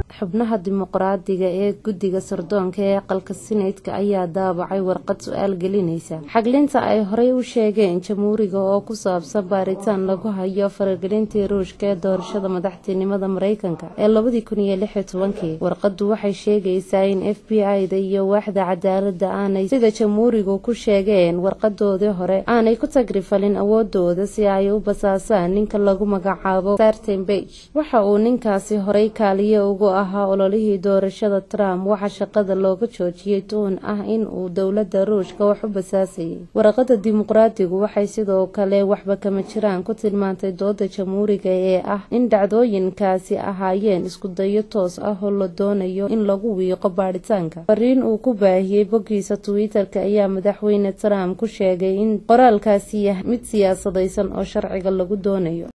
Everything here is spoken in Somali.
xubnaha dimuqraadiga ee guddiga sirdoonka ee aqalka sineydka ayaa daabacay warqad su-aal gelinaysa xaglinta ay horey u sheegeen jamhuuriga oo ku saabsan baaritaan lagu hayo faragelintii ruushka ee doorashada madaxtinimada mareykanka ee labadii kun iyo lix iyo tobankii warqadu waxay sheegaysaa in f b i-da iyo waaxda cadaalada aanay sida jamhuurigu ku sheegeen warqadoodii hore aanay ku tagrifalin awoodooda si ay u basaasaan ninka lagu magacaabo sarten bage waxa uu ninkaasi horey kaaliye ugu ahaa ololihii doorashada trump waxaa shaqada looga joojiyey tuhun ah in uu dowladda ruushka wax u basaasayay waraqada dimuqraadigu waxay sidoo kale waxba kama jiraan ku tilmaantay dooda jamhuuriga ee ah in dhacdooyinkaasi ahaayeen iskudayo toos ah oo la doonayo in lagu wiiqo baadhitaanka fariin uu ku baahiyey boggiisa twitter-ka ayaa madaxweyne trump ku sheegay in qoraalkaasi yahay mid siyaasadaysan oo sharciga lagu doonayo